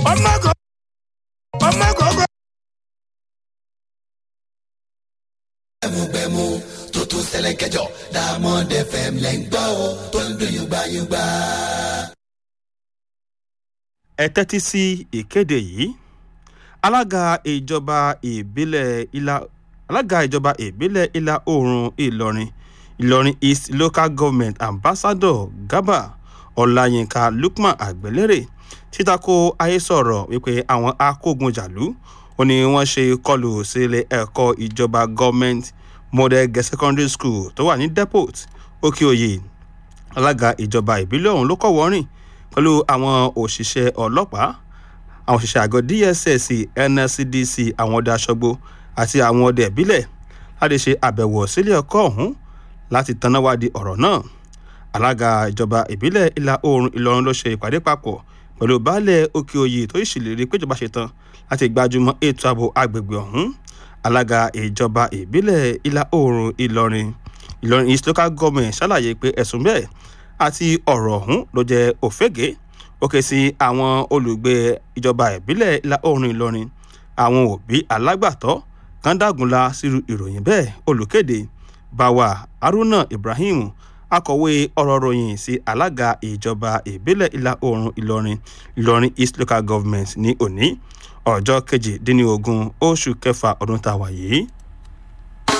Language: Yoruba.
ọmọ kò ọmọ kò kò. gbẹmugbẹmu tó tún ṣẹlẹ̀ kẹjọ Diamond FM lẹ́ ń gbọ́ o tó ń dùn yùgbàyùgbà. ẹ tẹ́tí sí ìkéde yìí alága ìjọba ìbílẹ̀ ìlà alága ìjọba ìbílẹ̀ ìlà oòrùn ìlọrin ìlọrin east local government ambassador garba ọláyínká lukman àgbẹ̀lérè títako ayésọ̀rọ̀ wípé àwọn akógunjàlú ó ní wọ́n ṣe kọlù sílé ẹ̀kọ́ ìjọba government model girls secondary school tó wà ní depot òkè-òyè alága ìjọba ìbílẹ̀ ọ̀hún ló kọ́ wọ́rìn pẹ̀lú àwọn òṣìṣẹ́ ọlọ́pàá àwọn òṣìṣẹ́ àgọ́ dss nscdc àwọn ọdẹ aṣọ́gbó àti àwọn ọdẹ ìbílẹ̀ láti ṣe àbẹ̀wò sílé ẹ̀kọ́ ọ̀hún láti tanáwádìí ọ̀rọ̀ náà alága ìjọba ìbílẹ̀ ìlà oòrùn ìlọrin ló ṣe ìpàdé papọ̀ pẹ̀lú baálẹ̀ òkè òye tó ìṣèlérí péjọba ṣetán láti gbájúmọ́ ètò ààbò agbègbè ọ̀hún alága ìjọba ìbílẹ̀ ìlà oòrùn ìlọrin ìlọrin east local government ṣàlàyé pé ẹ̀sùn bẹ́ẹ̀ àti ọ̀rọ̀ ọ̀hún ló jẹ́ òfégè ó ké sí àwọn olùgbé ìjọba ìbílẹ̀ ìlà oòrùn ìlọrin àwọn òbí alágbàtọ́ kan dágunlá sírú ìròyìn bẹ́ẹ̀ olùkéde báwa haruna ibrahim akọ̀wé ọ̀rọ̀ ròyìn sí alága ìjọba ìbílẹ̀ ìlà oòrùn ìlọrin ìlọrin east local government ní òní ọjọ́ kejìdínlógún oṣù kẹfà ọdún tá a wà yìí